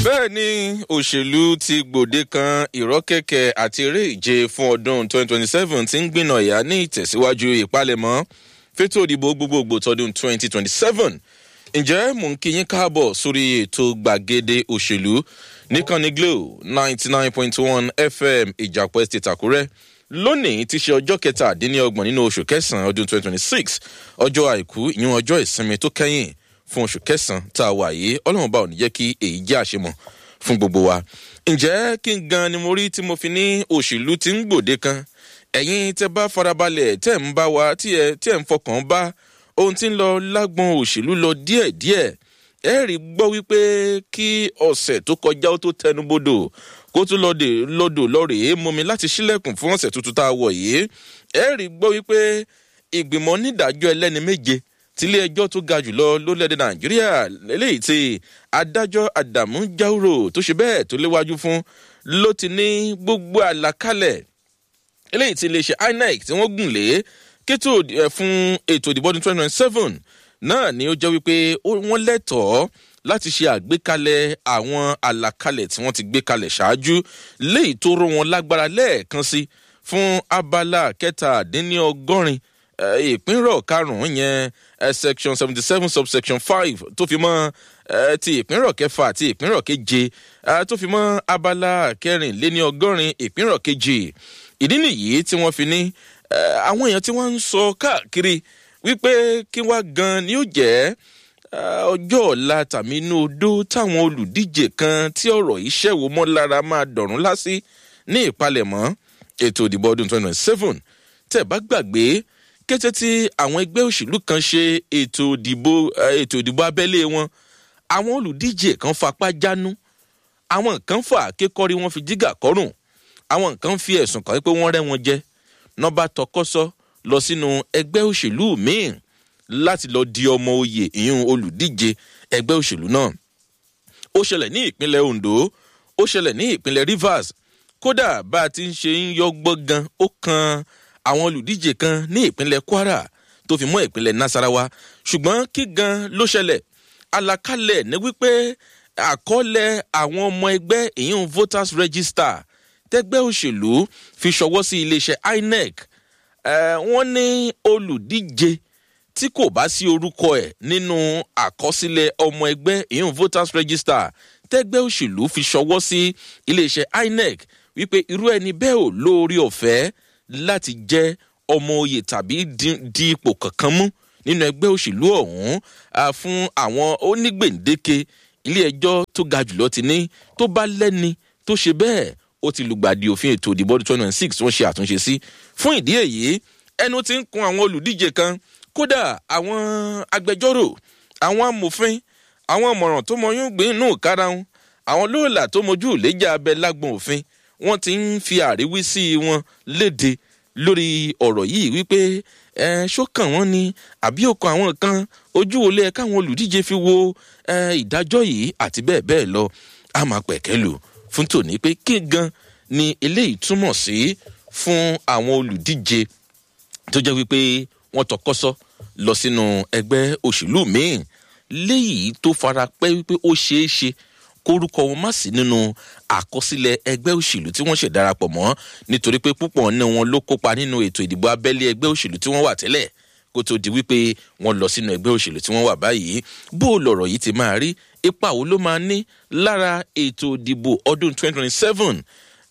bẹ́ẹ̀ ni òṣèlú ti gbòde kan ìrọ́kẹ̀kẹ̀ àti eré ìje fún ọdún 2027 ti ń gbìnà ìyá ní ìtẹ̀síwájú ìpalẹ̀mọ́ fétò òdìbò gbogbogbò tọdún 2027 ǹjẹ́ mò ń kí yín káàbọ̀ sórí ètò gbàgede òṣèlú nìkànnì glo 99.1 fm ìjàpọ̀ estate àkúrẹ́ lónìí ti ṣe ọjọ́ kẹtàdínlọ́gbọ̀n nínú oṣù kẹsàn-án ọdún 2026 ọjọ́ àìkú ìyún ọjọ́ ìsinmi tó kẹ́yìn fún oṣù kẹsàn-án tá a wà yìí ọlọ́run bá ò ní jẹ́ kí èyí jẹ́ àṣemọ̀ fún gbogbo wa. ǹjẹ́ kí n gan ni mo rí tí mo fi ní òṣèlú ti ń gbòde kan ẹ̀yin tẹ bá farabalẹ̀ tẹ̀ ń bá wa tí ẹ tí ẹ ń fọkàn bá ohun tí ń lọ lágbọn òṣèlú lọ díẹ̀díẹ̀ ẹ rí gbọ́ wípé kí ọ̀sẹ̀ tó kọjá ó tó tẹnubodò kó tún lọ́dẹ lọ́dọ̀ lọ́rẹ̀ẹ́ mú mi láti sílẹ̀kùn fún ọ̀sẹ̀ tuntun tá a wọ̀ yìí ẹ rí gbọ́ wípé ìgbìmọ̀ onídàájọ́ ẹlẹ́ni méje tílé ẹjọ́ tó ga jùlọ lórílẹ̀‐èdè nàìjíríà eléyìí tí adájọ́ adamu jauro tó ṣe bẹ́ẹ̀ tó léwájú fún ló ti ní gbogbo àlàkalẹ̀ eléyìí tí iléeṣẹ́ inec tí wọ́n gùn lé kétò fún ètò ìdìbò ọdún twenty twenty seven náà ni ó jẹ́ wípé wọ́n lẹ́tọ̀ọ́ láti ṣe àgbékalẹ̀ àwọn àlàkalẹ̀ tí wọ́n ti gbé kalẹ̀ ṣáájú léyìí tó rọ wọn lágbára lẹ́ẹ̀kan sí fún abala kẹtàdínlọ́gọ́rin ìpínrọ̀ karùn-ún yẹn section seventy seven subsection five tó fi mọ́ ti ìpínrọ̀ kẹfà àti ìpínrọ̀ keje tó fi mọ́ abala kẹrìnléní ọgọ́rin ìpínrọ̀ kejì ìdí nìyí tí wọ́n fi ní àwọn èèyàn tí wọ́n ń sọ káàkiri wípé kí wá gan ni ó jẹ́ ọjọ́ ọ̀la tàbí inú odó táwọn olùdíje kan tí ọ̀rọ̀ yìí ṣẹ̀wò mọ́ lára máa dọ̀rùn lásì ní ìpalẹ̀mọ́ ètò ìdìbò ọdún twenty twenty seven tẹ̀ bá gbàgbé kété tí àwọn ẹgbẹ́ òṣèlú kan ṣe ètò ìdìbò ètò ìdìbò abẹ́lé wọn àwọn olùdíje kan fapá jánu àwọn kan fà kékọ́rí wọn fi jígà kọ́rùn àwọn kan fi ẹ̀sùn kan pé wọ́n rẹ́ wọn jẹ nọ́ba tọkọ́sọ́ lọ sínú ẹgbẹ́ òṣèlú míì láti lọ di ọmọ oyè ìyún olùdíje ẹgbẹ́ òṣèlú náà ó ṣẹlẹ̀ ní ìpínlẹ̀ ondo ó ṣẹlẹ̀ ní ìpínlẹ̀ rivers kódà bá a ti ń ṣe ń yọgbọ́ gan ó kan àwọn olùdíje kan ní ìpínlẹ̀ kwara tó fi mọ́ ìpínlẹ̀ nasarawa ṣùgbọ́n kí gan ló ṣẹlẹ̀ alakalẹ̀ ní wípé àkọọ́lẹ̀ àwọn ọmọ ẹgbẹ́ ìyún voters register tẹgbẹ́ òṣèlú fi ṣọwọ́ sí iléeṣẹ́ inec wọ́n ní olùdíje tí kò bá sí orúkọ ẹ̀ nínú àkọsílẹ̀ ọmọ ẹgbẹ́ ìyún voters register tẹgbẹ́ òṣèlú fi ṣọwọ́ sí iléeṣẹ́ inec wípé irú ẹni bẹ́ẹ̀ ò lórí ọ̀fẹ́ láti jẹ́ ọmọ oyè tàbí di ipò kankan mú nínú ẹgbẹ́ òṣèlú ọ̀hún fún àwọn onígbèǹdéke ilé ẹjọ́ tó ga jùlọ ti ní tó bá lẹ́ni tó ṣe bẹ́ẹ̀ ó ti lùgbàdì òfin ètò ìdìbò ọdún twenty six wọ́n ṣe àtúnṣe sí fún ìdí èyí ẹnu ti ń kun àwọn olùdíje kan kódà àwọn agbẹjọ́rò àwọn amòfin àwọn ọmọràn tó mọyún gbé inú karahun àwọn lóòlà tó mojú ìlẹ́jà abẹ lágbọn òfin wọ́n ti ń fi àríwísí wọn léde lórí ọ̀rọ̀ yìí wípé ẹ ṣókàn wọn ni àbí òkò àwọn kan ojú wo lẹ káwọn olùdíje fi wo ìdájọ́ yìí àti bẹ́ẹ̀ bẹ́ẹ̀ lọ a máa pẹ̀kẹ́ lò fún tòní pé kí gan ni eléyìí túmọ̀ sí fún àwọn olùdíje tó jẹ́ wípé wọ́n tọkọ́sọ́ lọ sínú ẹgbẹ́ òṣèlú míì léyìí tó fara pẹ́ wípé ó ṣeé ṣe kórúkọ wọn má sí nínú àkọsílẹ̀ ẹgbẹ́ òṣèlú tí wọ́n ṣe darapọ̀ mọ́ nítorí pé púpọ̀ ní wọn ló kópa nínú ètò ìdìbò abẹ́lé ẹgbẹ́ òṣèlú tí wọ́n wà tẹ́lẹ̀ kó tó di wípé wọ́n lọ sínú ẹgbẹ́ òṣèlú tí wọ́n wà báyìí bó lọ̀rọ̀ yìí ti máa rí ipa wo ló máa ní lára ètò ìdìbò ọdún 2027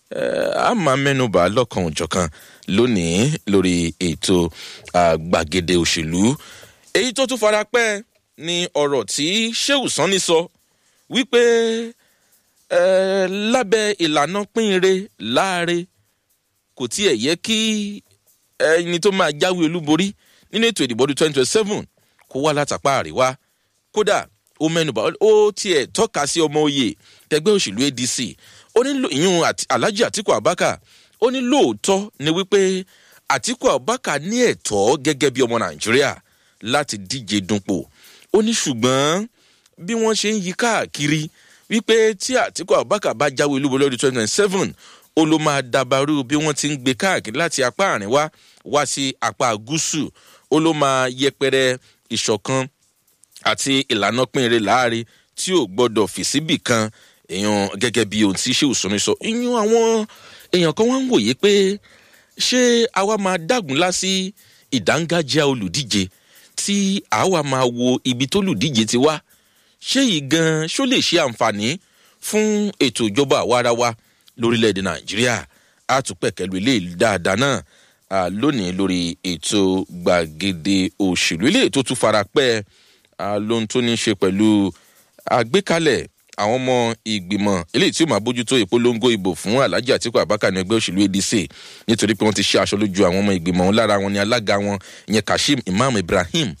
a máa mẹ́nuba lọ́kàn òjọ̀kan lónìí lórí ètò gbàgede òṣèlú èyí tó tún fara pẹ́ ni ọ̀rọ̀ tí sheu sanni sọ wípé lábẹ́ ìlànà pínre láàre kò tiẹ̀ yẹ kí ẹni tó máa jáwé olúborí nínú ètò ìdìbò ọdún twenty twenty seven kó wá látàpá àríwá kódà ó mẹ́nuba ó tiẹ̀ tọ́ka sí ọmọ oyè tẹgbẹ́ òṣèlú adc ó ní ìyún alhaji atiku abaka ó ní lóòótọ́ ni wípé atiku abaka ní ẹ̀tọ́ gẹ́gẹ́ bí ọmọ nàìjíríà láti díje dunpò ó ní ṣùgbọ́n bí wọ́n ṣe ń yí káàkiri wípé tí àtìkú abubakar bá jáwé olúborí lọ́dún twenty twenty seven ó ló máa dabarú bí wọ́n ti ń gbé káàkiri láti apá àríwá wá sí apá gúúsù ó ló máa yẹpẹrẹ ìṣọ̀kan àti ìlànà pínrin láàrin tí ò gbọdọ̀ fi síbì kan èèyàn gẹ́gẹ́ bí ohun tí ṣéwù sọmi sọ ìyún àwọn èèyàn kan wá ń wòye pé ṣé àwa máa dágunlá sí ìdángájá olùdíje tí àwa máa wo ibi tó lùdíje ti wá ṣé yìí gan ṣó lè ṣe àǹfààní fún ètò ìjọba àwarawa lórílẹ̀‐èdè nàìjíríà a tún pẹ̀kẹ́lu ilé dáadáa náà lónìí lórí ètò gbàgede òṣèlú ilé tó tún fara pẹ́ lóhun tó ní í ṣe pẹ̀lú àgbékalẹ̀ àwọn ọmọ ìgbìmọ̀ eléyìí tí ó máa bójútó ìpolongo ìbò fún alhaji atiku abaka ní ẹgbẹ́ òṣèlú adc nítorí pé wọ́n ti ṣe aṣọ lójú àwọn ọmọ ìgbìmọ̀ wọn lára wọn ni alága wọn ìyẹn kashim imam ibrahim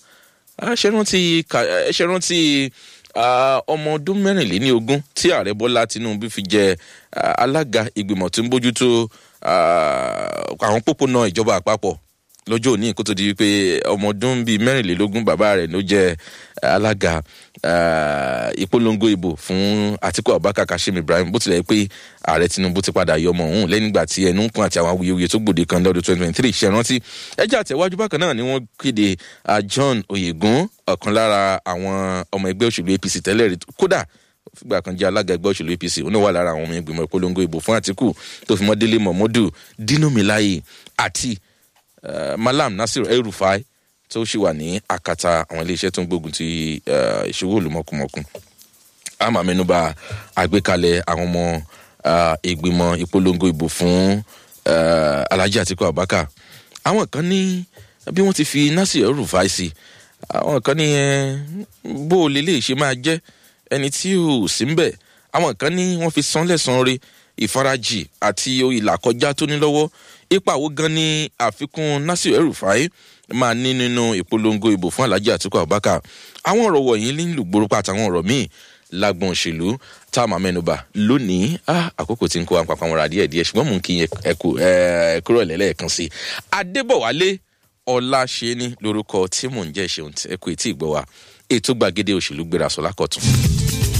ṣe rántí ọmọ ọdún mẹ́rìnléní ogún tí ààrẹ bọ́lá tinubu fi jẹ alága ìgbìmọ̀ tó ń bójútó àwọn pópónà ìjọba àpapọ̀ lọ́jọ́ òní kó tó di wípé ọmọ ọdún bíi mẹ́rìnlélógún bàbá rẹ̀ ló jẹ́ alága ìpolongo ìbò fún atiku abubakar kashim ibrahim bó tilẹ̀ pé ààrẹ tinubu ti padà yọ ọmọ òun lẹ́yìn ìgbà tí ẹnu ń kún àti àwọn awuyewuye tó gbòde kan lọ́dún twenty twenty three ṣe rántí ẹjẹ́ àtẹ̀wájú bákan náà ni wọ́n kéde john oyegun ọ̀kan lára àwọn ọmọ ẹgbẹ́ òṣèlú apc tẹ́lẹ̀ rí kódà fúgbà kan jẹ́ alága ẹgbẹ́ òṣèlú apc òun náà wà lára àwọn ọmọ ìgbìmọ̀ ìpolongo ìbò fún atiku tó fi mọ́ délé mọ̀mọ́dù dino milaye àti Uh, malam nasir el-rufai tó ṣì wà ní akata àwọn iléeṣẹ́ tó ń gbógun ti ìṣòwò olùmọ̀kùmọ̀kùn a máa mẹ́nuba àgbékalẹ̀ àwọn ọmọ ìgbìmọ̀ ìpolongo ìbò fún alhaji atiku abubakar àwọn kan ní bí wọ́n ti fi nasir el-rufai sí àwọn kan ní bó o lè lè ṣe máa jẹ́ ẹni tí ò sí ń bẹ̀ àwọn kan ní wọ́n fi san lẹ́sàn-án re ìfarajì àti ìlàkọjá tó ní lọ́wọ́ ipa wo gan ni àfikún nasir erufai máa ní nínú ìpolongo ìbò fún alhaji atiku abubakar àwọn ọ̀rọ̀ wọ̀nyí nílùú gbòòrùpá àtàwọn ọ̀rọ̀ míì lágbọn òṣèlú tá a máa mẹ́nuba lónìí àkókò tí ń kó àpapọ̀ àwọn díẹ̀ díẹ̀ ṣùgbọ́n mò ń kí ẹ kúrò lẹ́lẹ́ẹ̀kan sí i adébọ̀wálé ọláṣẹ́ni lórúkọ tí mò ń jẹ́ ṣeun ẹ kú etí ìgbọ́ wa ètò gbàgede òṣèlú gbéra sọ lákọ̀tún.